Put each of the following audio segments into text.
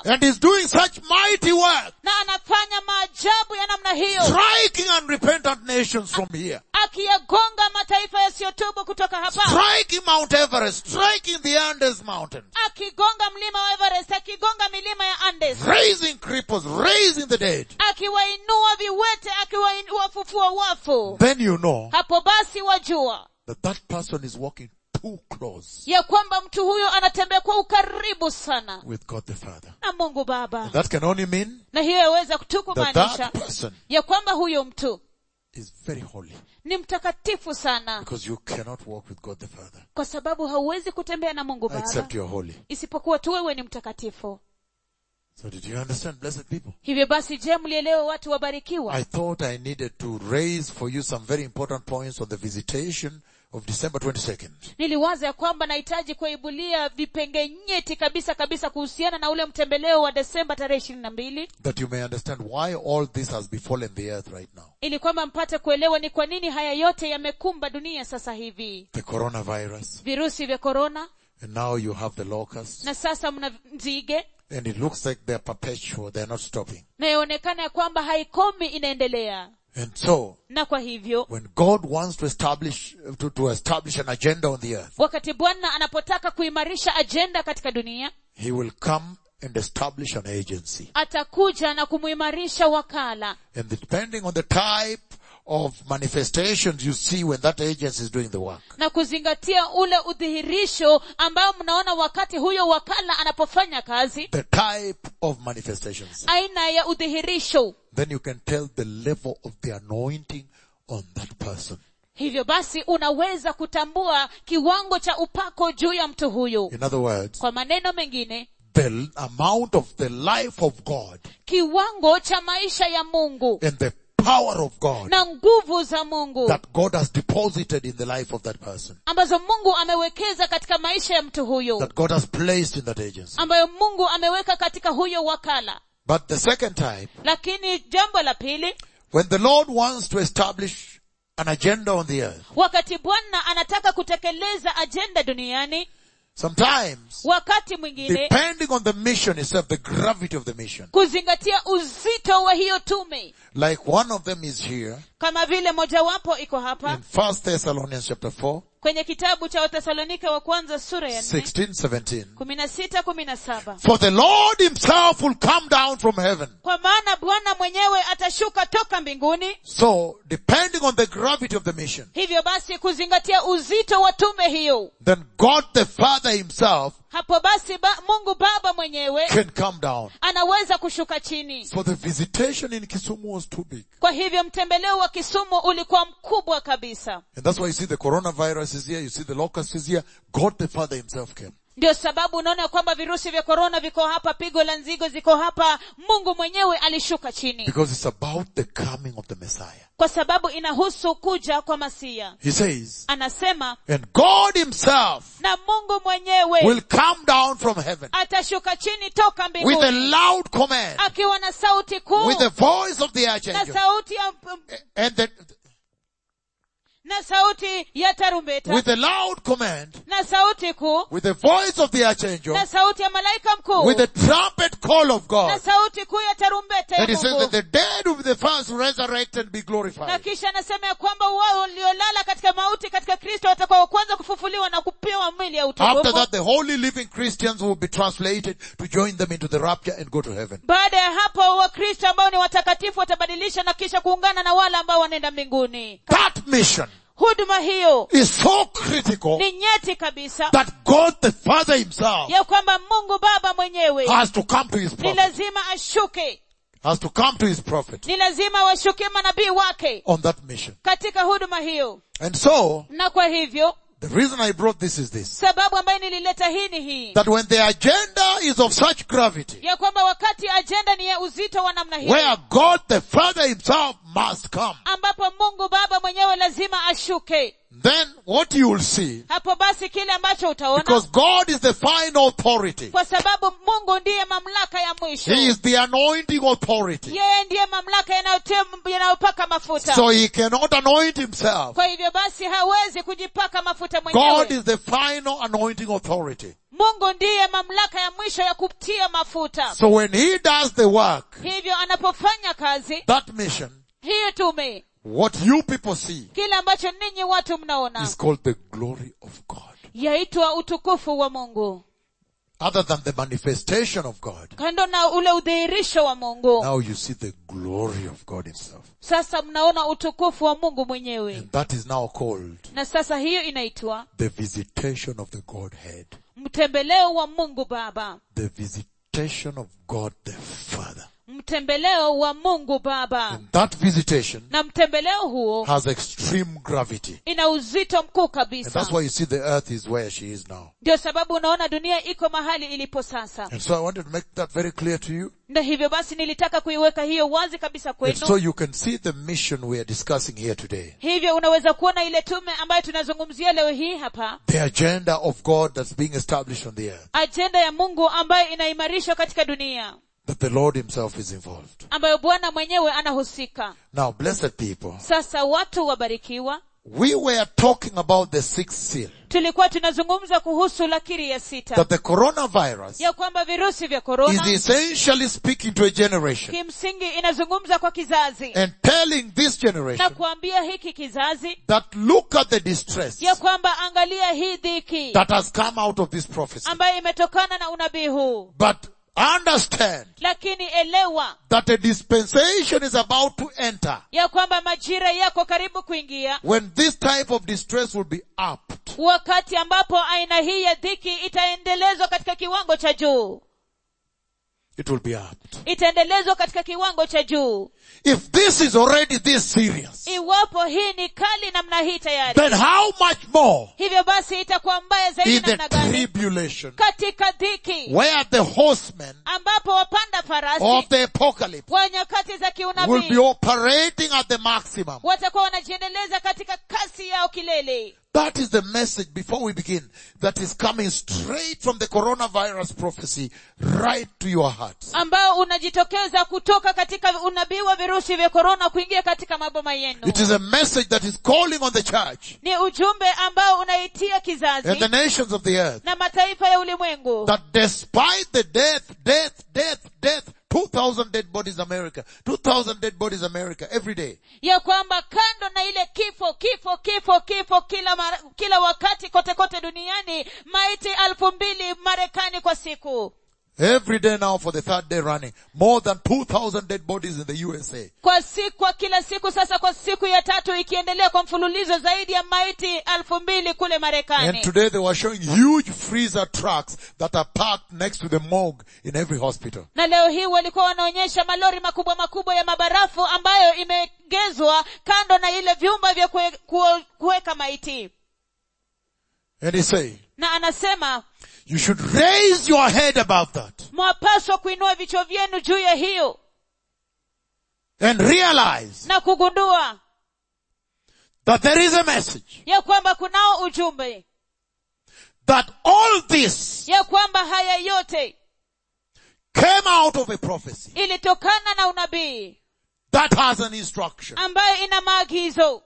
and is doing such mighty work, na anafanya maajabu ya namna hiyo striking unrepentant nations from here, akiyagonga mataifa yasiyotubu kutoka hapa striking Mount Everest, striking the Andes Mountain, akigonga mlima wa everest akigonga milima ya andes raising cripples, raising the dead, akiwainua viwete akiwafufua wafu then you know hapo basi wajua that that person is walking too close ya kwamba mtu huyo anatembea kwa ukaribu sana with God the Father. na mungu baba And that can only mean na hiyo yaweza tu that kumaanisha that person ya kwamba huyo mtu is very holy ni mtakatifu sana because you cannot walk with God the Father kwa sababu hauwezi kutembea na mungu baba except you're holy. isipokuwa tu wewe ni mtakatifu So did you understand, blessed people? hivyo basi je mlielewe watu wabarikiwa I thought I needed to raise for you some very important points on the visitation of December 22nd. niliwaza ya kwamba nahitaji kuibulia vipenge nyeti kabisa kabisa kuhusiana na ule mtembeleo wa desemba tarehe ishirini na mbili That you may understand why all this has befallen the earth right now. ili kwamba mpate kuelewa ni kwa nini haya yote yamekumba dunia sasa hivi The coronavirus. virusi vya korona And now you have the locusts. na sasa mna nzige And it looks like they're perpetual. They're not stopping. na yaonekana ya kwamba haikomi inaendelea And so, na kwa hivyo when God wants to establish, to, to establish an agenda on the earth, wakati bwana anapotaka kuimarisha ajenda katika dunia He will come and establish an agency. atakuja na kumuimarisha wakala And depending on the type of manifestations you see when that agency is doing the work, na kuzingatia ule udhihirisho ambao mnaona wakati huyo wakala anapofanya kazi the type of manifestations, aina ya udhihirisho then you can tell the level of the anointing on that person. hivyo basi unaweza kutambua kiwango cha upako juu ya mtu huyu In other words, kwa maneno mengine the amount of the life of God kiwango cha maisha ya mungu and the power of God na nguvu za mungu that God has deposited in the life of that person, ambazo mungu amewekeza katika maisha ya mtu huyu that God has placed in that agency. ambayo mungu ameweka katika huyo wakala But the second type, lakini jambo la pili when the Lord wants to establish an agenda on the earth, wakati bwana anataka kutekeleza ajenda duniani sometimes wakati mwingine depending on the mission itself, the gravity of the mission. kuzingatia uzito wa hiyo tume Like one of them is here kama vile mojawapo iko hapa in First Thessalonians chapter 4, kwenye kitabu cha wathesalonike wa kwanza sura ya nne 16, 17. kumi na sita kumi na saba For the Lord himself will come down from heaven. kwa maana bwana mwenyewe atashuka toka mbinguni So, depending on the gravity of the mission, hivyo basi kuzingatia uzito wa tume hiyo then God the Father himself hapo basi ba, mungu baba mwenyewe can come down. anaweza kushuka chini So the visitation in Kisumu was too big. kwa hivyo mtembeleo wa kisumu ulikuwa mkubwa kabisa And that's why you see the coronavirus is here, you see the locust is here. God the Father himself came. ndio sababu unaona kwamba virusi vya korona viko hapa pigo la nzigo ziko hapa mungu mwenyewe alishuka chini Because it's about the coming of the Messiah. kwa sababu inahusu kuja kwa masia He says, anasema and God himself na mungu mwenyewe will come down from heaven atashuka chini toka with a mbinguni loud command, akiwa na sauti kuu with the voice of the na archangel, sauti ya and the, na sauti ya tarumbeta with a loud command, na sauti kuu with the voice of the archangel, na sauti ya malaika mkuu with the trumpet call of na God. sauti kuu ya tarumbeta ya And he says that mungu the dead will be the first resurrected and be na glorified. kisha anasema ya kwamba wao waliolala katika mauti katika kristo watakuwa kwanza kufufuliwa na kupewa mwili ya After utukufu that, the holy living Christians will be translated to join them into the rapture and go to heaven. baada ya hapo wakristo ambao ni watakatifu watabadilisha na kisha kuungana na wale ambao wanaenda mbinguni That mission huduma hiyo is so critical ni nyeti kabisa that God the Father himself ya kwamba mungu baba mwenyewe has to come to his ni prophet, lazima ashuke has to come to his prophet ni lazima washuke manabii wake on that mission. katika huduma hiyo And so, na kwa hivyo the reason I brought this is this. sababu ambayo nilileta hii ni hii That when the agenda is of such gravity, ya kwamba wakati ajenda ni ya uzito wa namna hii where God the Father himself must come, ambapo mungu baba mwenyewe lazima ashuke then what you will see, hapo basi kile ambacho utaona because God is the final authority, kwa sababu mungu ndiye mamlaka ya mwisho He is the anointing authority. yeye ndiye mamlaka yanayotem- yanayopaka mafuta So he cannot anoint himself. kwa hivyo basi hawezi kujipaka mafuta God mwenyewe is the final anointing authority. mungu ndiye mamlaka ya mwisho ya kutia mafuta So when he does the work, hivyo anapofanya kazi that mission, hiyo tume what you people see kile ambacho ninyi watu mnaona is called the glory of God. yaitwa utukufu wa mungu Other than the manifestation of God, kando na ule udhihirisho wa mungu now you see the glory of God himself. sasa mnaona utukufu wa mungu mwenyewe And that is now called na sasa hiyo inaitwa the visitation of the Godhead. mtembeleo wa mungu baba The visitation of God the Father. mtembeleo wa mungu baba And that visitation na mtembeleo huo has extreme gravity. ina uzito mkuu And kabisa that's why you see the earth is where she is now. ndio sababu unaona dunia iko mahali ilipo sasa And so I wanted to make that very clear to you. na hivyo basi nilitaka kuiweka hiyo wazi kabisa And kwenu so you can see the mission we are discussing here today. hivyo unaweza kuona ile tume ambayo tunazungumzia leo hii hapa The agenda of God that's being established on the earth. ajenda ya mungu ambayo inaimarishwa katika dunia That the Lord himself is involved. ambayo bwana mwenyewe anahusika Now, blessed people, sasa watu wabarikiwa we were talking about the sixth seal. tulikuwa tunazungumza kuhusu lakiri ya sita That the coronavirus ya kwamba virusi vya is korona essentially speaking to a generation kimsingi inazungumza kwa kizazi and telling this na generation kuambia hiki kizazi that look at the distress ya kwamba angalia hii dhiki that has come out of this prophecy. ambayo imetokana na unabii huu But understand lakini elewa that a dispensation is about to enter ya kwamba majira yako karibu kuingia when this type of distress will be upped. wakati ambapo aina hii ya dhiki itaendelezwa katika kiwango cha juu It will be upped. itaendelezwa katika kiwango cha juu If this is already this serious, iwapo hii ni kali namna hii tayari then how much more hivyo basi itakuwa mbaya zaidi in the namna gani tribulation katika dhiki where the horsemen ambapo wapanda of farasi the apocalypse wa nyakati za will be kiunabii operating at the maximum. watakuwa wanajiendeleza katika kasi yao kilele That is the message before we begin that is coming straight from the coronavirus prophecy right to your hearts. ambao unajitokeza kutoka katika unabii wa virusi vya korona kuingia katika maboma yenu It is a message that is calling on the church ni ujumbe ambao unaitia kizazi and the nations of the earth na mataifa ya ulimwengu that despite the death, death, death, death, 2,000 dead bodies America, 2,000 dead bodies America every day. ya kwamba kando na ile kifo kifo kifo kifo kila mara, kila wakati kote kote duniani maiti alfu mbili marekani kwa siku Every day now for the third day running, more than 2,000 dead bodies in the USA. kwa siku kwa kila siku sasa kwa siku ya tatu ikiendelea kwa mfululizo zaidi ya maiti alfu mbili kule And marekani today they were showing huge freezer trucks that are parked next to the morgue in every hospital. na leo hii walikuwa wanaonyesha malori makubwa makubwa ya mabarafu ambayo imeegezwa kando na ile vyumba vya kue- kue- kuweka maiti And he said, na anasema you should raise your head above that mwapaswa kuinua vichwa vyenu juu ya hiyo and realize na kugundua that there is a message ya kwamba kunao ujumbe that all this ya kwamba haya yote came out of a prophecy ilitokana na unabii that has an instruction. ambayo ina maagizo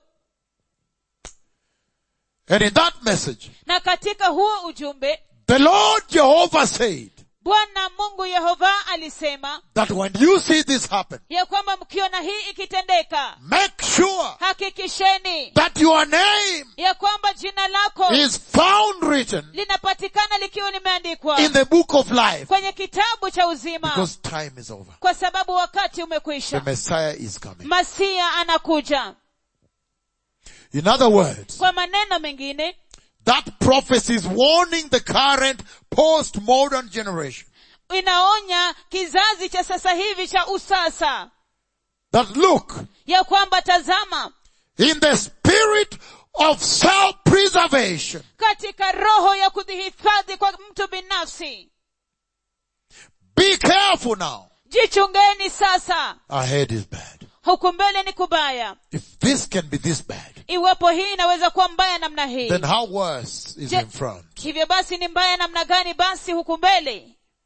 And in that message, na katika huo ujumbe the Lord Jehovah said bwana mungu yehova alisema that when you see this happen, ya kwamba mkiona hii ikitendeka make sure hakikisheni that your name ya kwamba jina lako is found written linapatikana likiwa limeandikwa in the book of life kwenye kitabu cha uzima because time is over. kwa sababu wakati The umekwisha Messiah is coming. masia anakuja In other words, kwa maneno mengine that prophecy is warning the current post-modern generation inaonya kizazi cha sasa hivi cha usasa that look, ya kwamba tazama in the spirit of self-preservation, katika roho ya kujihifadhi kwa mtu binafsi be careful now. jichungeni sasa Ahead is bad. huku mbele ni kubaya If this can be this bad, iwapo hii inaweza kuwa mbaya namna hii then how worse is Je- in front? hivyo basi ni mbaya namna gani basi huku mbele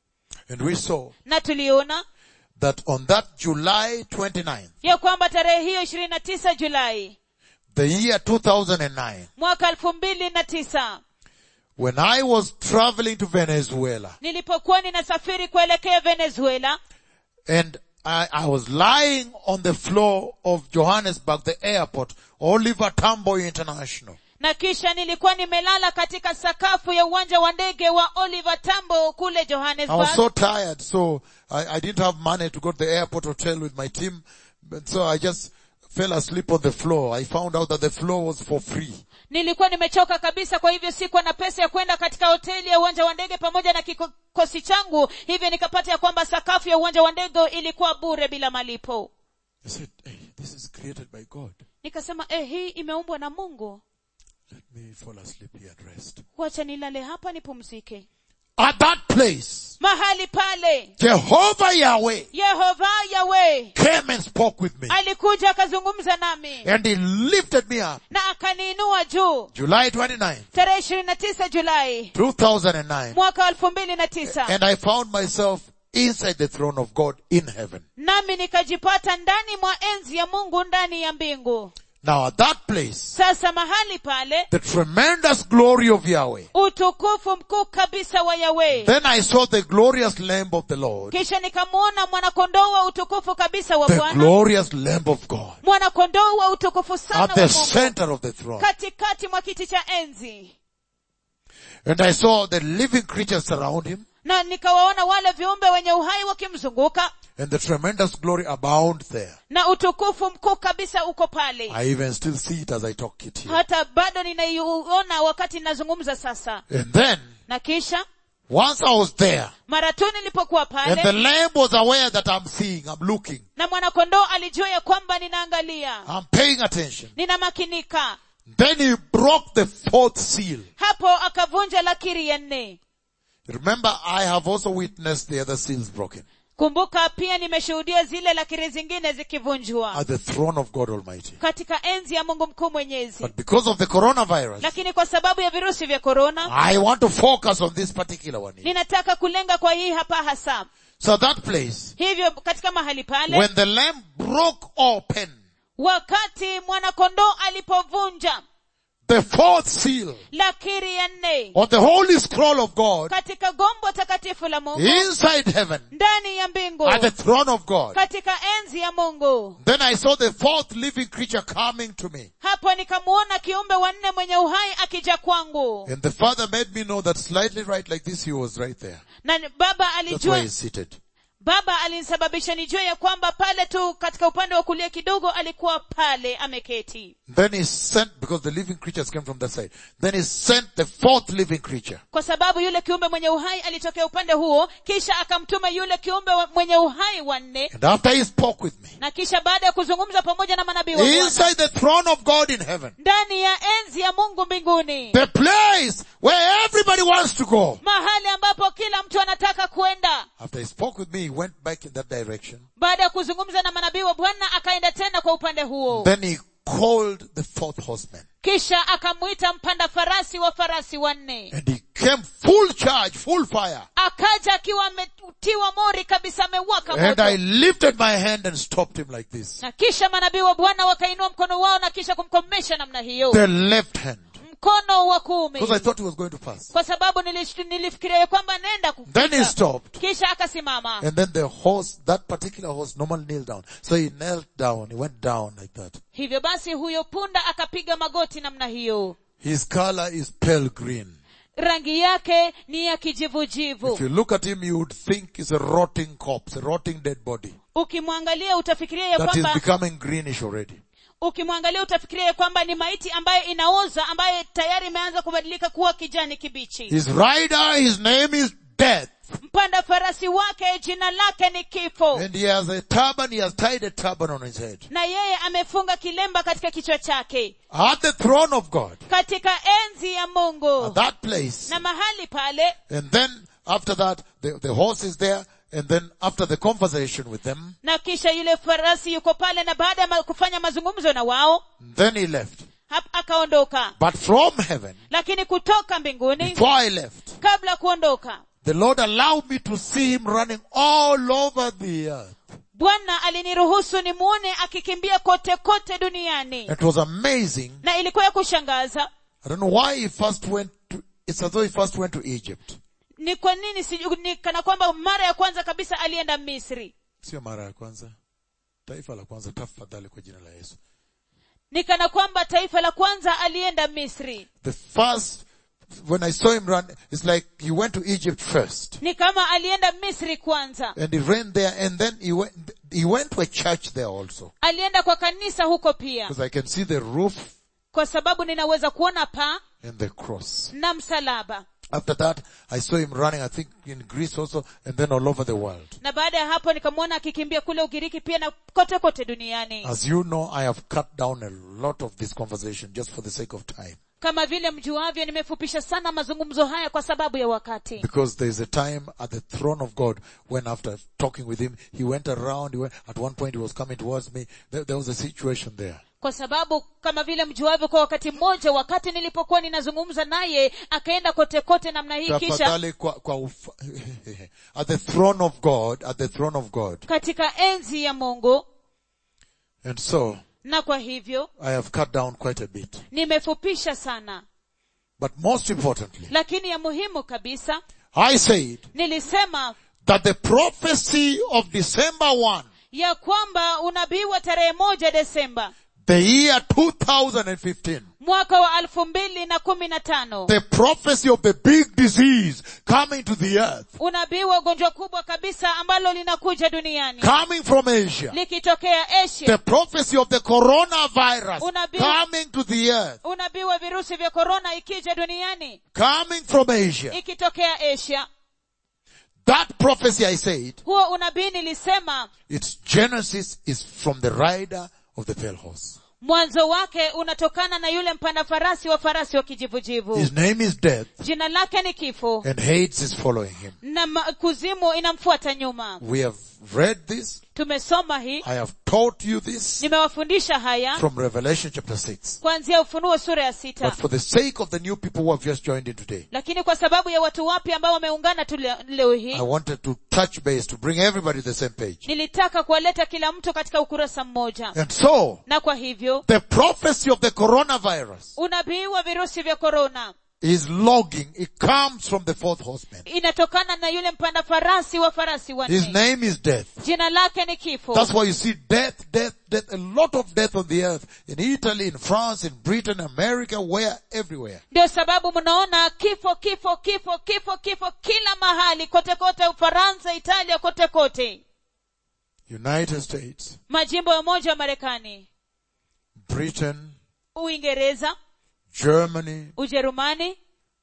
And we saw na tuliona that on that July 29th, ya kwamba tarehe hiyo ishirini na tisa julai the year 2009, mwaka elfu mbili na tisa when I was traveling to Venezuela nilipokuwa ninasafiri kuelekea venezuela and I, I was lying on the floor of Johannesburg, the airport, Oliver Tambo International. na kisha nilikuwa nimelala katika sakafu ya uwanja wa ndege wa oliver tambo kule I was johannesburg so tired, so I, I didn't have money to go to the airport hotel with my team, but so I just fell asleep on the floor. I found out that the floor was for free. nilikuwa nimechoka kabisa kwa hivyo sikuwa na pesa ya kwenda katika hoteli ya uwanja wa ndege pamoja na kikosi changu hivyo nikapata ya kwamba sakafu ya uwanja wa ndege ilikuwa bure bila malipo I said, hey, this is created by God. nikasema eh, hii imeumbwa na mungu Let me fall asleep here and rest. wacha nilale hapa nipumzike At that place, mahali pale Jehovah Yahweh yehova yawe came and spoke with me. alikuja akazungumza nami And he lifted me up. na akaniinua juu July 29, tarehe ishirini na tisa julai 2009. mwaka wa elfu mbili na tisa And I found myself inside the throne of God in heaven. nami nikajipata ndani mwa enzi ya mungu ndani ya mbingu Now at that place, sasa mahali pale the tremendous glory of Yahweh. utukufu mkuu kabisa wa yawe Then I saw the glorious Lamb of the Lord. kisha nikamwona mwanakondoo wa utukufu kabisa wa The bwana glorious Lamb of God. mwanakondoo wa utukufu sana At wa the mungu center of the throne. katikati mwa kiti cha enzi And I saw the living creatures surround him. na nikawaona wale viumbe wenye uhai wakimzunguka And the tremendous glory abound there. na utukufu mkuu kabisa uko pale I even still see it as I talk it here. hata bado ninaiona wakati ninazungumza sasa And then, na kisha once I was there, mara tu nilipokuwa and the pale Lamb was aware that I'm seeing, I'm looking, na mwanakondoo alijua ya kwamba ninaangalia I'm paying attention. ninamakinika Then he broke the fourth seal. hapo akavunja lakiri ya nne Remember, I have also witnessed the other seals broken kumbuka pia nimeshuhudia zile lakiri zingine zikivunjwa at the throne of God Almighty. katika enzi ya mungu mkuu mwenyezi But because of the coronavirus, lakini kwa sababu ya virusi vya korona I want to focus on this particular one. here. ninataka kulenga kwa hii hapa hasa So that place, hivyo katika mahali pale when the lamb broke open wakati mwanakondoo alipovunja the fourth seal lakiri ya nne on the holy scroll of God katika gombo takatifu la mungu inside heaven ndani ya mbingu at the throne of God, katika enzi ya mungu then I saw the fourth living creature coming to me. hapo nikamuona kiumbe wanne mwenye uhai akija kwangu And the father made me know that slightly right like this, he was right there. na baba That's why alijua he's seated. baba alinisababisha nijue ya kwamba pale tu katika upande wa kulia kidogo alikuwa pale ameketi Then he sent, because the living creatures came from that side, then he sent the fourth living creature. kwa sababu yule kiumbe mwenye uhai alitokea upande huo kisha akamtuma yule kiumbe wa- mwenye uhai wanne And after he spoke with me, na kisha baada ya kuzungumza pamoja na manabii wa Bwana, inside the throne of God in heaven, ndani ya enzi ya mungu mbinguni the place where everybody wants to go. mahali ambapo kila mtu anataka kwenda After he spoke with me, he went back in that direction. baada ya kuzungumza na manabii wa bwana akaenda tena kwa upande huo Then he called the fourth horseman. kisha akamwita mpanda farasi wa farasi wanne And he came full charge, full fire. akaja akiwa ametiwa mori kabisa amewaka And I moto lifted my hand and stopped him like this. na kisha manabii wa bwana wakainua mkono wao na kisha kumkomesha namna hiyo The left hand. mkono wa kuume Because I thought he was going to pass. kwa sababu nilish- nilifikiria ya kwamba nenda Then he kupita. stopped. kisha akasimama And then the horse, that particular horse normally kneel down. So he knelt down. He went down like that. hivyo basi huyo punda akapiga magoti namna hiyo His color is pale green. rangi yake ni ya If kijivujivu you look at him, you would think it's a rotting corpse, a rotting dead body. ukimwangalia utafikiria ya That is kwamba becoming greenish already. ukimwangalia utafikiria ya kwamba ni maiti ambayo inaoza ambayo tayari imeanza kubadilika kuwa kijani kibichi His rider, his name is death. mpanda farasi wake jina lake ni kifo And he has a turban, he has tied a turban on his head. na yeye amefunga kilemba katika kichwa chake At the throne of God. katika enzi ya At mungu that place. na mahali pale And then after that, the, the horse is there. And then after the conversation with them, na kisha yule farasi yuko pale na baada ya ma- kufanya mazungumzo na wao then he left. hap- akaondoka But from heaven, lakini kutoka mbinguni before I left, kabla ya kuondoka the Lord allowed me to see him running all over the earth. bwana aliniruhusu nimwone akikimbia kote kote duniani It was amazing. na ilikuwa ya kushangaza I don't know why he first went to, it's as though he first went to Egypt. ni kwa nini siju- ni kana kwamba mara ya kwanza kabisa alienda misri Sio mara ya kwanza. Taifa la kwanza tafadhali kwa jina la Yesu. ni kana kwamba taifa la kwanza alienda misri The first, when I saw him run, it's like he went to Egypt first. ni kama alienda misri kwanza And he ran there and then he went, he went to a church there also. alienda kwa kanisa huko pia Because I can see the roof kwa sababu ninaweza kuona paa and the cross. na msalaba After that, I saw him running, I think in Greece also, and then all over the world. na baada ya hapo nikamwona akikimbia kule ugiriki pia na kote kote duniani As you know, I have cut down a lot of this conversation just for the sake of time. kama vile mjuavyo nimefupisha sana mazungumzo haya kwa sababu ya wakati Because there is a time at the throne of God when after talking with him, he went around, he went, at one point he was coming towards me. There, there was a situation there. kwa sababu kama vile mjuavyo kwa wakati mmoja wakati nilipokuwa ninazungumza naye akaenda kote kote namna hii kisha Tafadhali kwa, kwa ufa, at the throne of God, at the throne of God. katika enzi ya mungu And so, na kwa hivyo I have cut down quite a bit. nimefupisha sana But most importantly, lakini ya muhimu kabisa I said nilisema that the prophecy of December 1, ya kwamba unabii wa tarehe moja desemba the year 2015, mwaka wa elfu mbili na kumi na tano the prophecy of the big disease coming to the earth, unabii wa ugonjwa kubwa kabisa ambalo linakuja duniani coming from Asia, likitokea the asia prophecy of the coronavirus Unabii- coming to the earth, unabii wa virusi vya korona ikija duniani coming from Asia. ikitokea asia That prophecy I said, huo unabii nilisema its genesis is from the rider of the pale horse. mwanzo wake unatokana na yule mpanda farasi wa farasi wa kijivujivu His name is death jina lake ni kifo and Hades is following him. na ma- kuzimu inamfuata nyuma We have read this. tumesoma hii I have taught you this nimewafundisha haya from Revelation chapter 6. kuanzia ufunuo sura ya sita But for the sake of the new people who have just joined in today, lakini kwa sababu ya watu wapya ambao wameungana tu le- leo hii I wanted to touch base to bring everybody to the same page. nilitaka kuwaleta kila mtu katika ukurasa mmoja And so, na kwa hivyo the prophecy of the coronavirus unabii wa virusi vya korona is logging. It comes from the fourth horseman. inatokana na yule mpanda farasi wa farasi His wanne name is death. jina lake ni kifo That's why you see death, death, death, a lot of death on the earth. In Italy, in France, in Britain, America, where, everywhere. ndio sababu mnaona kifo kifo kifo kifo kifo kila mahali kote kote ufaransa italia kote kote United States, majimbo ya umoja wa marekani Britain, uingereza Germany, ujerumani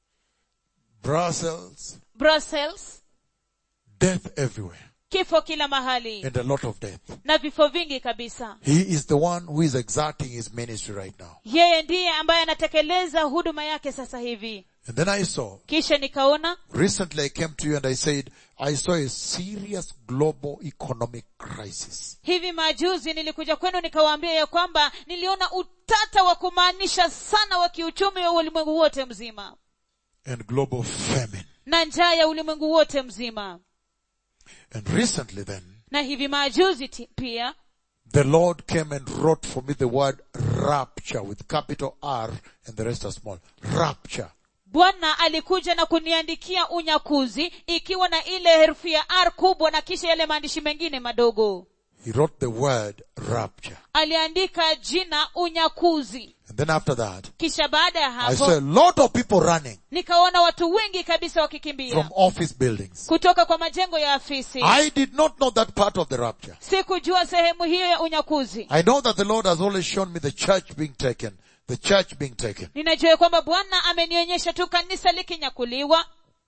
Brussels, brussels death everywhere. kifo kila mahali And a lot of death. na vifo vingi kabisa He is the one who is exerting his ministry right now. yeye ndiye ambaye anatekeleza huduma yake sasa hivi And then I saw, kisha nikaona recently I came to you and I said, I saw a serious global economic crisis. hivi majuzi nilikuja kwenu nikawaambia ya kwamba niliona utata wa kumaanisha sana wa kiuchumi wa ulimwengu wote mzima and global famine. na njaa ya ulimwengu wote mzima And recently then, na hivi majuzi ti- pia the Lord came and wrote for me the word rapture with capital R and the rest are small. Rapture. bwana alikuja na kuniandikia unyakuzi ikiwa na ile herufi ya r kubwa na kisha yale maandishi mengine madogo He wrote the word rapture. aliandika jina unyakuzi And then after that, kisha baada ya I saw hapo a lot of people running nikaona watu wengi kabisa wakikimbia from office buildings. kutoka kwa majengo ya afisi I did not know that part of the rapture. sikujua sehemu hiyo ya unyakuzi I know that the Lord has always shown me the church being taken. The church being taken. ninajua ya kwamba bwana amenionyesha tu kanisa likinyakuliwa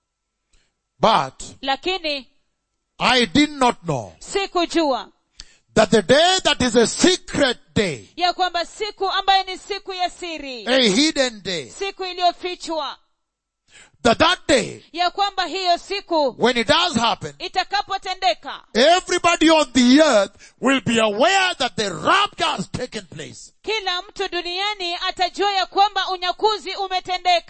But lakini I did not know sikujua that the day that is a secret day, ya kwamba siku ambayo ni siku ya siri a hidden day, siku iliyofichwa that that day, ya kwamba hiyo siku when it does happen, itakapotendeka everybody on the earth will be aware that the rapture has taken place. kila mtu duniani atajua ya kwamba unyakuzi umetendeka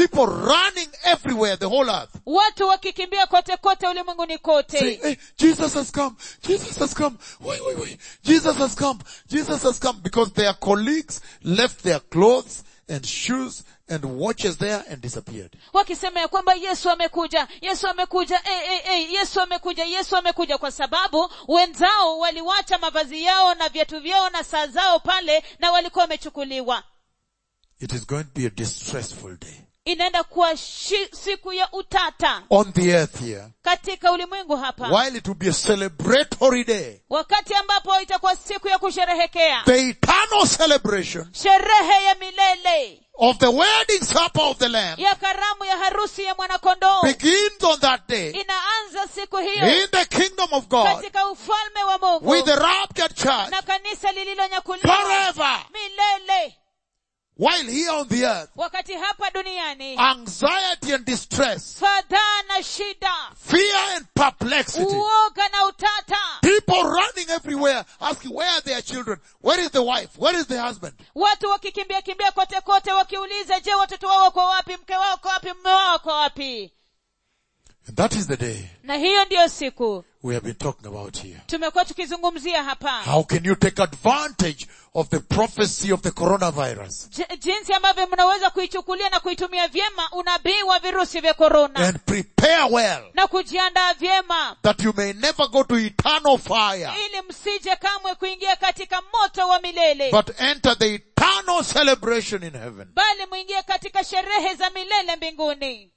people running everywhere, the whole earth. watu wakikimbia kote kote ulimwenguni Saying, kote hey, Jesus has come. Jesus has come. Wait, wait, wait. Jesus has come. Jesus has come. Because their colleagues left their clothes and shoes and watches there and disappeared. wakisema ya kwamba yesu amekuja yesu amekuja e, e, e, yesu amekuja yesu amekuja kwa sababu wenzao waliwacha mavazi yao na viatu vyao na saa zao pale na walikuwa wamechukuliwa It is going to be a distressful day. inaenda kuwa shi, siku ya utata On the earth here. katika ulimwengu hapa While it will be a celebratory day. wakati ambapo itakuwa siku ya kusherehekea The eternal celebration sherehe ya milele of the wedding supper of the Lamb ya karamu ya harusi ya mwanakondoo begins on that day inaanza siku hiyo in the kingdom of God katika ufalme wa mungu with the raptured church na kanisa lililonyakuliwa forever. milele While here on the earth, wakati hapa duniani anxiety and distress, fadhaa na shida fear and perplexity, uoga na utata people running everywhere asking where are their children, where is the wife, where is the husband. watu wakikimbia kimbia kote kote wakiuliza je watoto wao wako wapi mke wao wako wapi mme wao wako wapi And that is the day na hiyo ndiyo siku we have been talking about here. tumekuwa tukizungumzia hapa How can you take advantage of the prophecy of the coronavirus J- jinsi ambavyo mnaweza kuichukulia na kuitumia vyema unabii wa virusi vya korona and prepare well na kujiandaa vyema that you may never go to eternal fire, ili msije kamwe kuingia katika moto wa milele but enter the eternal celebration in heaven. bali mwingie katika sherehe za milele mbinguni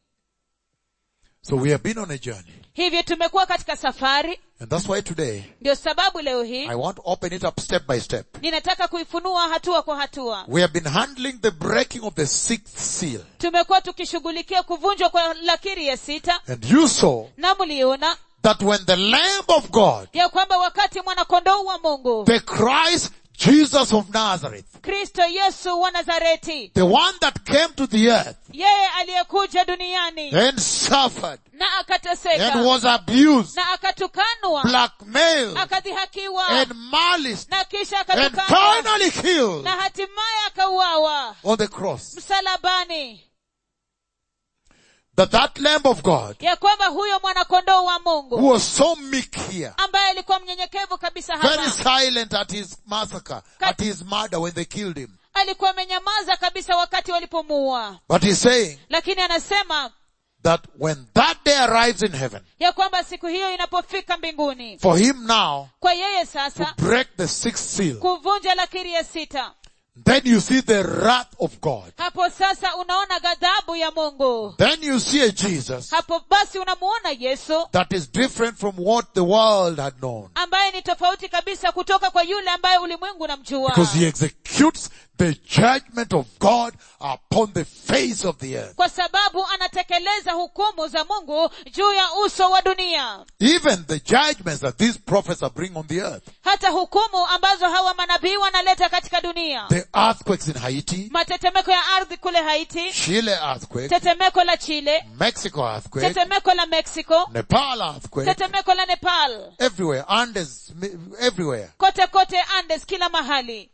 So we have been on a journey. hivyo tumekuwa katika safari And that's why today ndio sababu leo hii I want to open it up step by step. ninataka kuifunua hatua kwa hatua We have been handling the breaking of the sixth seal. tumekuwa tukishughulikia kuvunjwa kwa lakiri ya sita And you saw na mliona that when the Lamb of God, ya kwamba wakati mwanakondoo wa mungu the Christ Jesus of Nazareth, kristo yesu wa nazareti the one that came to the earth yeye aliyekuja duniani and suffered na and akateseka was abused, na akatukanwa blackmailed akadhihakiwa and maliced na kisha and akatukanwa finally killed na hatimaye akauawa on the cross. msalabani That that Lamb of God ya kwamba huyo mwanakondoo wa who mungu was so meek here, ambaye alikuwa mnyenyekevu kabisa very hapa silent at his massacre, at his murder when they killed him. alikuwa amenyamaza kabisa wakati walipomuua But he's saying lakini anasema that when that day arrives in heaven, ya kwamba siku hiyo inapofika mbinguni for him now kwa yeye to sasa break the sixth seal, kuvunja lakiri ya sita then you see the wrath of God. hapo sasa unaona ghadhabu ya mungu Then you see a Jesus hapo basi unamuona yesu that is different from what the world had known. ambaye ni tofauti kabisa kutoka kwa yule ambaye ulimwengu unamjua Because he executes the judgment of God upon the face of the earth. kwa sababu anatekeleza hukumu za mungu juu ya uso wa dunia Even the judgments that these prophets are bringing on the earth. hata hukumu ambazo hawa manabii wanaleta katika dunia The earthquakes in Haiti, matetemeko ya ardhi kule haiti Chile earthquake, tetemeko la chile Mexico earthquake, tetemeko la mexico Nepal earthquake, tetemeko la nepal everywhere, Andes, everywhere. kote kote andes kila mahali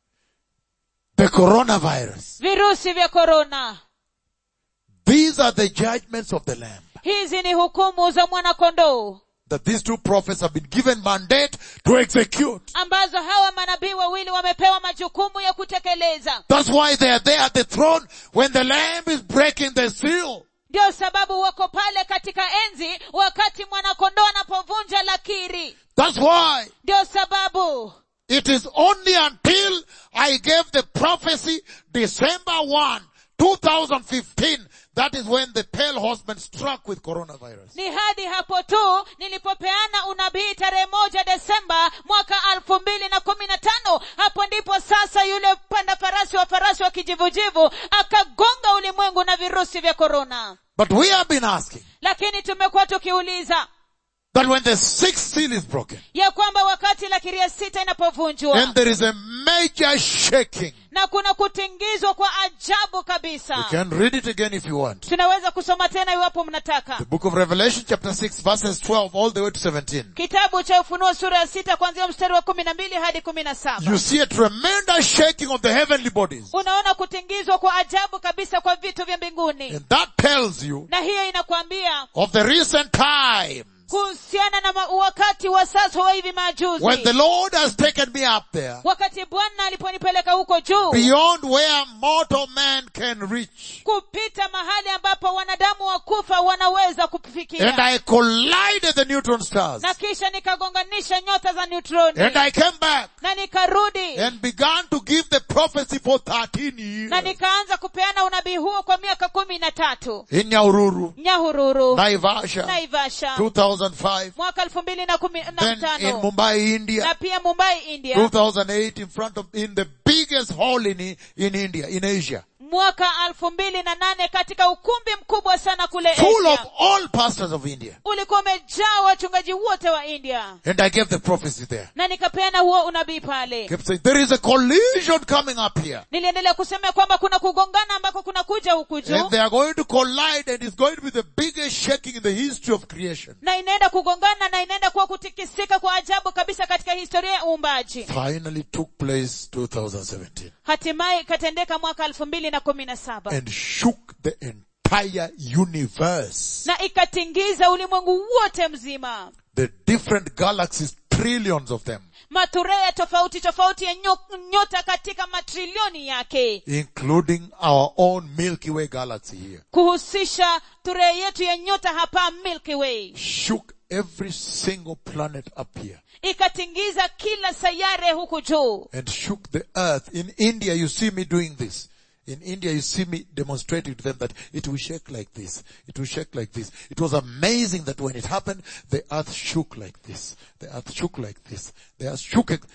The coronavirus. virusi vya korona These are the judgments of the Lamb. hizi ni hukumu za mwanakondoo That these two prophets have been given mandate to execute. ambazo hawa manabii wawili wamepewa majukumu ya kutekeleza That's why they are there at the throne when the Lamb is breaking the seal. ndio sababu wako pale katika enzi wakati mwanakondoo anapovunja lakiri That's why ndio sababu it is only until I gave the prophecy December 1, 2015, that is when the pale horseman struck with coronavirus. ni hadi hapo tu nilipopeana unabii tarehe moja desemba mwaka elfu mbili na kumi na tano hapo ndipo sasa yule panda farasi wa farasi wa kijivujivu akagonga ulimwengu na virusi vya korona But we have been asking lakini tumekuwa tukiuliza that when the sixth seal is broken ya kwamba wakati lakiri ya sita inapovunjwa and there is a major shaking, na kuna kutingizwa kwa ajabu You kabisa can read it again if you want. tunaweza kusoma tena iwapo mnataka The book of Revelation chapter 6 verses 12 all the way to 17. kitabu cha ufunuo sura ya sita kuanzia mstari wa kumi na mbili hadi kumi na saba You see a tremendous shaking of the heavenly bodies. unaona kutingizwa kwa ajabu kabisa kwa vitu vya mbinguni And that tells you na hiyo inakwambia of the recent times kuhusiana na ma- wakati wa sasa wa hivi majuzi when the Lord has taken me up there wakati bwana aliponipeleka huko juu beyond where mortal man can reach. kupita mahali ambapo wanadamu wa kufa wanaweza And kufikia I collided the neutron stars. na kisha nikagonganisha nyota za neutroni And I came back na nikarudi and began to give the prophecy for 13 na years nikaanza kupeana unabii huo kwa miaka kumi na tatu in Nyahururu, nyahururu Naivasha, naivasha 2005, mwaka elfu mbili na kumi na then in tano Mumbai, India, na pia mumbai india 2008 in front of, in the biggest hall in, in India, in Asia, mwaka elfu mbili na nane katika ukumbi mkubwa sana kule full of Asia. all pastors of India. ulikuwa umejaa wachungaji wote wa india And I gave the prophecy there. na nikapeana huo unabii pale Kept saying, there is a collision coming up here. niliendelea kusema kwamba kuna kugongana ambako kuna kuja huku juu And they are going to collide and it's going to be the biggest shaking in the history of creation. na inaenda kugongana na inaenda kuwa kutikisika kwa ajabu kabisa katika historia ya uumbaji Finally took place 2017 hatimaye ikatendeka mwaka elfu mbili na kumi na saba and shook the entire universe. na ikatingiza ulimwengu wote mzima The different galaxies, trillions of them, maturea tofauti tofauti ya nyo, nyota katika matrilioni yake including our own Milky Way galaxy here, kuhusisha turea yetu ya nyota hapa milky way shook every single planet up here ikatingiza kila sayare huku juu and shook the earth. In India, you see me doing this. In India, you see me demonstrating to them that it will shake like this. It will shake like this. It was amazing that when it happened, the earth shook like this. The earth shook like this. The earth shook it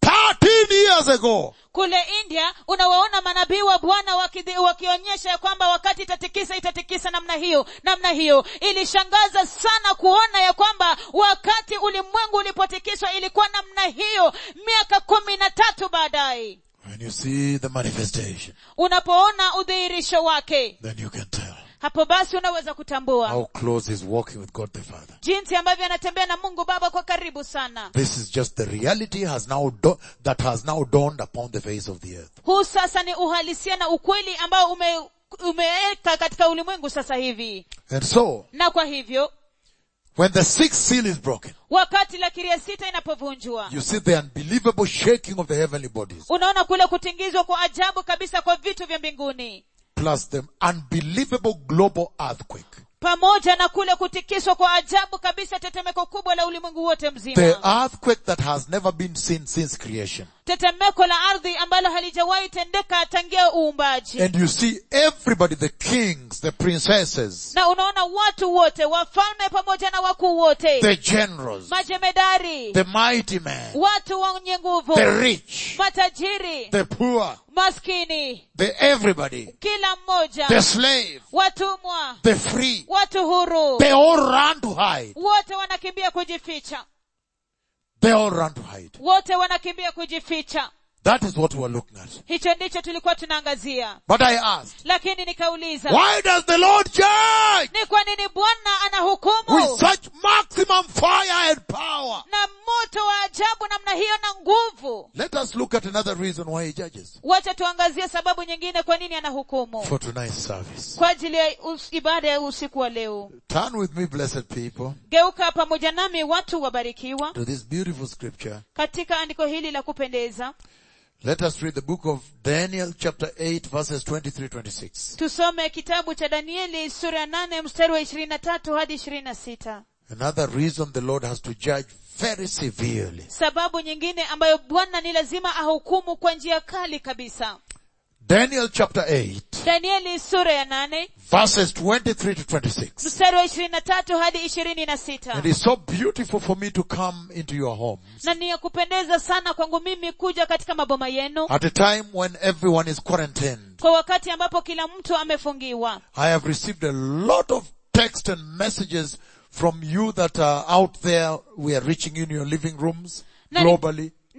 13 years ago. kule india unawaona manabii wa bwana wakidhi- wakionyesha ya kwamba wakati itatikisa itatikisa namna hiyo namna hiyo ilishangaza sana kuona ya kwamba wakati ulimwengu ulipotikiswa ilikuwa namna hiyo miaka kumi na tatu baadaye When you see the manifestation, unapoona udhihirisho wake then you can tell hapo basi unaweza kutambua how close he's walking with God the Father. jinsi ambavyo anatembea na mungu baba kwa karibu sana This is just the reality has now do- that has now dawned upon the face of the earth. huu sasa ni uhalisia na ukweli ambao ume umeweka katika ulimwengu sasa hivi And so, na kwa hivyo when the sixth seal is broken, wakati lakiri ya sita inapovunjwa you see the unbelievable shaking of the heavenly bodies, unaona kule kutingizwa kwa ajabu kabisa kwa vitu vya mbinguni plus the unbelievable global earthquake. pamoja na kule kutikiswa kwa ajabu kabisa tetemeko kubwa la ulimwengu wote The mzima earthquake that has never been seen since creation. tetemeko la ardhi ambalo halijawahi tendeka tangia uumbaji And you see everybody, the kings, the princesses, na unaona watu wote wafalme pamoja na wakuu wote the generals, majemedari the mighty man, watu wenye nguvu the rich, matajiri the poor, maskini the everybody, kila mmoja the slave, watumwa the free, watu huru they all run to hide. wote wanakimbia kujificha They all run to hide. wote wanakimbia kujificha That is what we're looking at. hicho ndicho tulikuwa tunaangazia But I asked, lakini nikauliza why does the Lord judge ni kwa nini bwana with anahukumu such maximum fire and power? na moto wa ajabu namna hiyo na nguvu Let us look at another reason why he judges wacha tuangazie sababu nyingine kwa nini anahukumu for tonight's service. kwa ajili ya us- ibada ya usiku wa leo Turn with me, blessed people, geuka pamoja nami watu wabarikiwa to this beautiful scripture. katika andiko hili la kupendeza Let us read the book of Daniel chapter 8 verses 23-26. tusome kitabu cha danieli sura ya nane mstari wa ishirini na tatu hadi ishirini na sita Another reason the Lord has to judge very severely. sababu nyingine ambayo bwana ni lazima ahukumu kwa njia kali kabisa Daniel chapter 8 danieli sura ya nane verses 23 to 26. mstari wa ishirini na tatu hadi ishirini na sita And it's so beautiful for me to come into your homes na ni ya kupendeza sana kwangu mimi kuja katika maboma yenu at a time when everyone is quarantined. kwa wakati ambapo kila mtu amefungiwa I have received a lot of text and messages from you that are out there. We are reaching you in your living rooms Na- globally.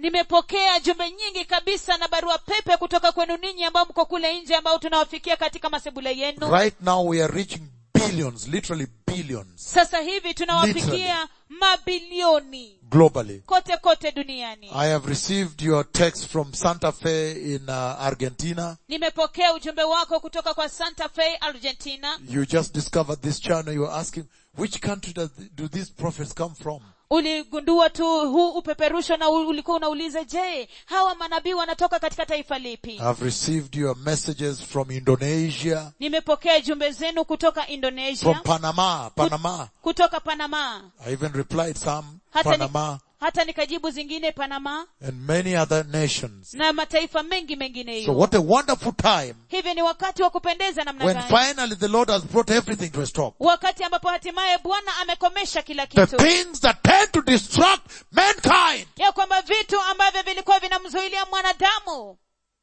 nimepokea jumbe nyingi kabisa na barua pepe kutoka kwenu ninyi ambao mko kule nje ambao tunawafikia katika masebule yenu Right now we are reaching billions, literally billions, sasa hivi tunawafikia mabilioni globally. kote kote duniani I have received your text from Santa Fe in uh, Argentina. nimepokea ujumbe wako kutoka kwa santa fe argentina You just discovered this channel. You are asking, which country does, do these prophets come from? uligundua tu huu upeperusho na u- ulikuwa unauliza je hawa manabii wanatoka katika taifa lipi I've received your messages from Indonesia, nimepokea jumbe zenu kutoka from indonesia Panama, Panama. kutoka panama I even replied some, hata, ni, Panama, hata nikajibu zingine panama and many other nations. na mataifa mengi So mengineyo what a wonderful time hivi ni wakati wa kupendeza namna when gani finally the Lord has brought everything to a stop. wakati ambapo hatimaye bwana amekomesha kila The kitu things that tend to destruct mankind, ya kwamba vitu ambavyo vilikuwa vinamzuilia mwanadamu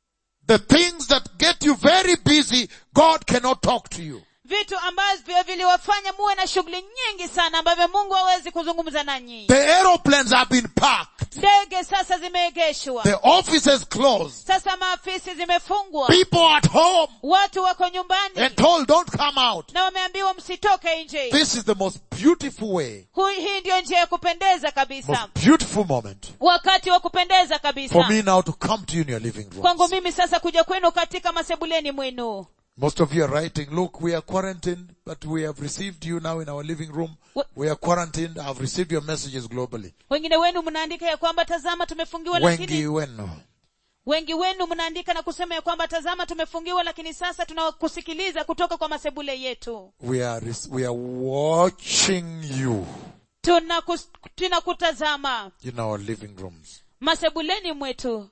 the things that get you very busy, God cannot talk to you. vitu ambavyo viliwafanya muwe na shughuli nyingi sana ambavyo mungu hawezi kuzungumza nanyi The aeroplanes have been parked. ndege sasa zimeegeshwa The offices closed. sasa maafisi zimefungwa People at home watu wako nyumbani and told don't come out. na wameambiwa msitoke nje This is the most beautiful way, Hu- hii ndiyo njia ya kupendeza kabisa most beautiful moment wakati wa kupendeza for kabisa me now to come to you in your living kwangu room. mimi sasa kuja kwenu katika masebuleni mwenu Most of you are writing, look, we are quarantined, but we have received you now in our living room. What- We are quarantined. I've received your messages globally. wengine wenu mnaandika ya kwamba tazama tumefungiwa Wengi lakini wenu. wengi wenu mnaandika na kusema ya kwamba tazama tumefungiwa lakini sasa tunakusikiliza kutoka kwa masebule yetu We are, res- we are watching you Tunakus- tunakutazama in our living rooms. masebuleni mwetu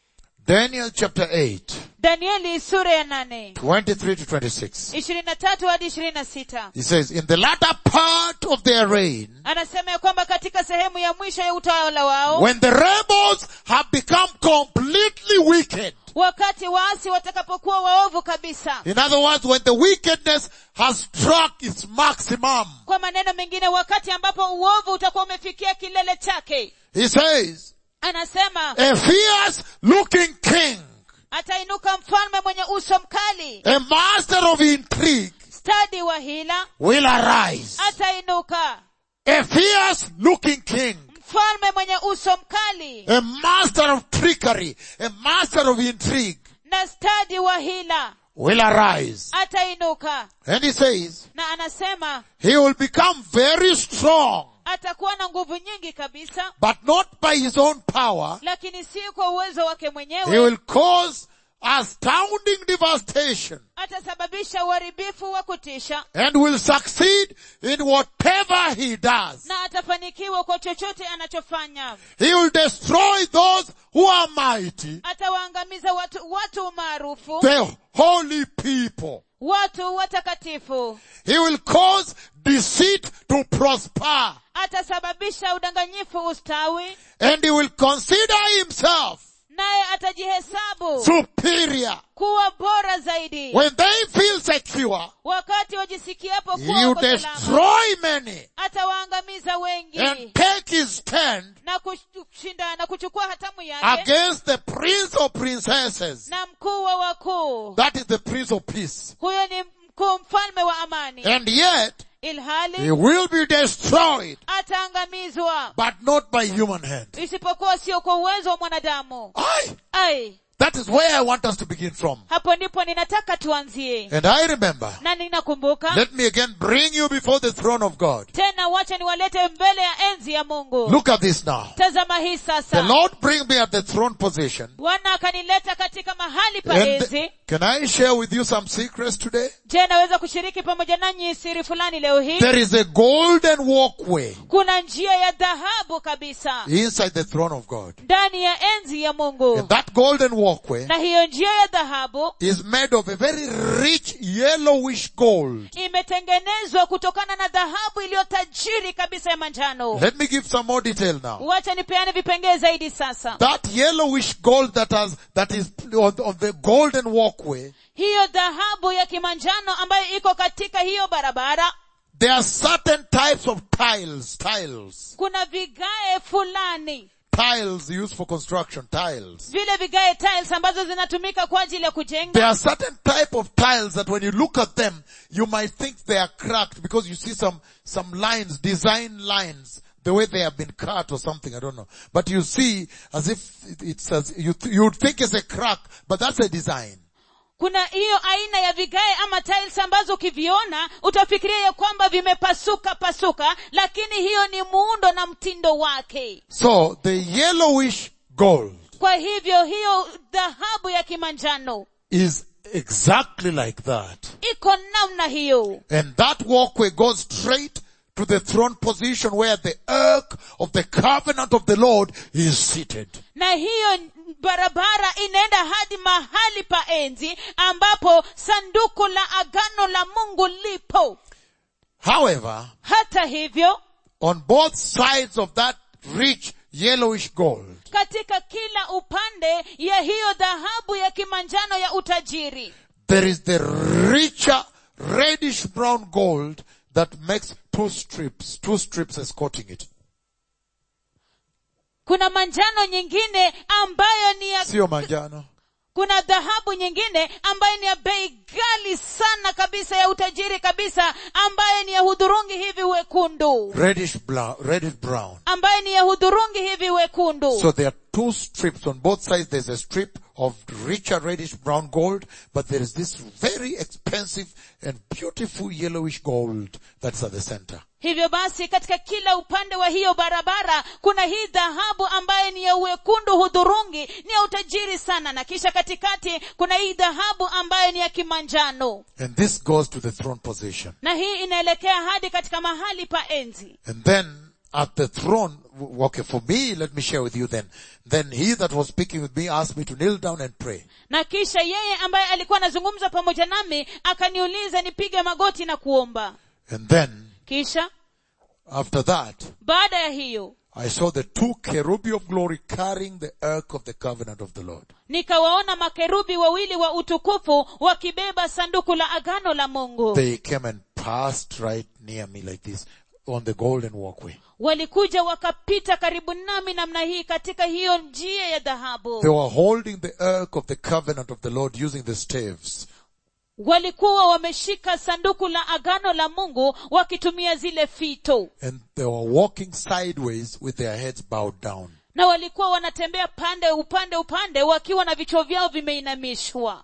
Daniel chapter 8, danieli sura ya nane 23 to 26. ishirini na tatu hadi ishirini na sita He says, in the latter part of their reign, anasema ya kwamba katika sehemu ya mwisho ya utawala wao when the rebels have become completely wicked, wakati waasi watakapokuwa waovu kabisa in other words, when the wickedness has struck its maximum, kwa maneno mengine wakati ambapo uovu utakuwa umefikia kilele chake he says, anasema a fierce looking king, atainuka mfalme mwenye uso mkali a master of intrigue, stadi wa hila will arise. atainuka A fierce looking king, mfalme mwenye uso mkali a master of trickery, a master of intrigue, na stadi wa hila will arise. atainuka And he says, na anasema he will become very strong, atakuwa na nguvu nyingi kabisa but not by his own power. lakini si kwa uwezo wake He mwenyewe will cause astounding devastation atasababisha uharibifu wa kutisha and will succeed in whatever he does. na atafanikiwa kwa chochote anachofanya He will destroy those who are mighty, atawaangamiza watu watu maarufu the holy people. watu watakatifu He will cause deceit to prosper atasababisha udanganyifu ustawi and he will consider himself naye atajihesabu superior. kuwa bora zaidi When they feel secure, wakati wajisikiapo he kuwa will wako salama destroy many atawaangamiza wengi and take his stand na kushinda na kuchukua hatamu yake against the prince of princesses. na mkuu wa wakuu That is the prince of peace. huyo ni mkuu mfalme wa amani And yet, he ilhali will be destroyed, ataangamizwa but not by human hand. isipokuwa sio kwa uwezo wa mwanadamu Aye. ai That is where I want us to begin from. hapo ndipo ninataka tuanzie And I remember, na ninakumbuka let me again bring you before the throne of God. tena wacha niwalete mbele ya enzi ya mungu Look at this now. tazama hii The sasa Lord bring me at the throne position. bwana akanileta katika mahali pa And enzi can I share with you some secrets today? je naweza kushiriki pamoja nanyi siri fulani leo hii There is a golden walkway kuna njia ya dhahabu kabisa inside the throne of God. ndani ya enzi ya mungu And that golden walkway na hiyo njia ya dhahabu is made of a very rich yellowish gold. imetengenezwa kutokana na dhahabu iliyo tajiri kabisa ya manjano Let me give some more detail now. wacha nipeane vipengee zaidi sasa That yellowish gold that has, that is on, on the golden walkway, hiyo dhahabu ya kimanjano ambayo iko katika hiyo barabara there are certain types of tiles, tiles, kuna vigae fulani tiles used for construction, tiles. vile vigae tiles ambazo zinatumika kwa ajili ya kujenga There are certain type of tiles that when you look at them, you might think they are cracked because you see some, some lines, design lines, the way they have been cut or something, I don't know. But you see as if it- it's as, you, th- you would think it's a crack, but that's a design. kuna hiyo aina ya vigae ama tiles ambazo ukiviona utafikiria ya kwamba vimepasuka pasuka lakini hiyo ni muundo na mtindo wake So the yellowish gold kwa hivyo hiyo dhahabu ya kimanjano is exactly like that. iko namna hiyo And that walkway goes straight to the throne position where the ark of the covenant of the Lord is seated. na hiyo barabara inaenda hadi mahali pa enzi ambapo sanduku la agano la mungu lipo However, hata hivyo on both sides of that rich yellowish gold, katika kila upande ya hiyo dhahabu ya kimanjano ya utajiri there is the richer reddish brown gold that makes two strips, two strips escorting it. kuna manjano nyingine ambayo ni ya Sio manjano. kuna dhahabu nyingine ambayo ni ya bei ghali sana kabisa ya utajiri kabisa ambayo ni ya hudhurungi hivi wekundu Reddish brown, reddish brown. ambayo ni ya hudhurungi hivi wekundu So there are two strips on both sides. There's a strip of richer reddish brown gold, but there is this very expensive and beautiful yellowish gold that's at the center. hivyo basi katika kila upande wa hiyo barabara kuna hii dhahabu ambayo ni ya uwekundu hudhurungi ni ya utajiri sana na kisha katikati kuna hii dhahabu ambayo ni ya kimanjano And this goes to the throne position. na hii inaelekea hadi katika mahali pa enzi And then at the throne, w- okay, for me, let me share with you then. Then he that was speaking with me asked me to kneel down and pray. na kisha yeye ambaye alikuwa anazungumza pamoja nami akaniuliza nipige magoti na kuomba And then kisha after that, baada ya hiyo I saw the two cherubi of glory carrying the ark of the covenant of the Lord. nikawaona makerubi wawili wa utukufu wakibeba sanduku la agano la mungu They came and passed right near me like this on the golden walkway. walikuja wakapita karibu nami namna hii katika hiyo njia ya dhahabu They were holding the ark of the covenant of the Lord using the staves. walikuwa wameshika sanduku la agano la mungu wakitumia zile fito And they were walking sideways with their heads bowed down. na walikuwa wanatembea pande upande upande wakiwa na vichwa vyao vimeinamishwa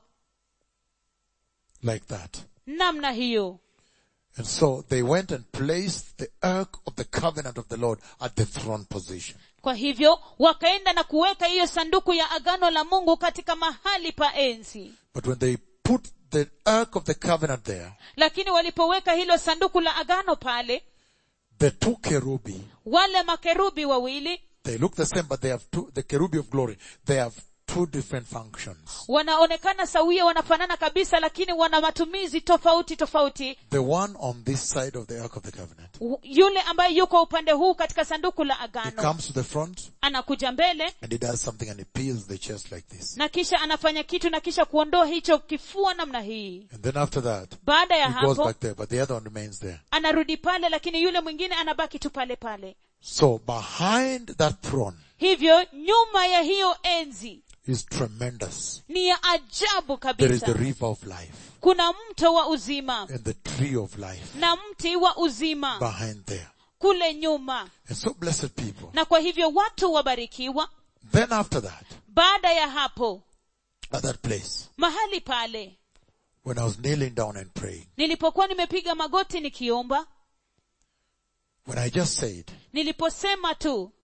Like that. namna hiyo And so they went and placed the ark of the covenant of the Lord at the throne position. kwa hivyo wakaenda na kuweka hiyo sanduku ya agano la mungu katika mahali pa enzi But when they put the ark of the covenant there, lakini walipoweka hilo sanduku la agano pale the two cherubi, wale makerubi wawili they look the same, but they have two, the cherubi of glory, they have two different functions. wanaonekana sawia wanafanana kabisa lakini wana matumizi tofauti tofauti The one on this side of the ark of the covenant, U- yule ambaye yuko upande huu katika sanduku la he agano comes to the front anakuja mbele and he does something and he peels the chest like this. na kisha anafanya kitu na kisha kuondoa hicho kifua namna hii And then after that, baada ya he goes hapo back there, but the other one remains there. anarudi pale lakini yule mwingine anabaki tu pale pale So behind that throne hivyo nyuma ya hiyo enzi is tremendous. ni ya ajabu There is the kabisa river of life kuna mto wa uzima and the tree of life na mti wa uzima behind there. kule nyuma And so blessed people. na kwa hivyo watu wabarikiwa Then after that, baada ya hapo at that place, mahali pale when I was kneeling down and praying, nilipokuwa nimepiga magoti nikiomba when I just said, niliposema tu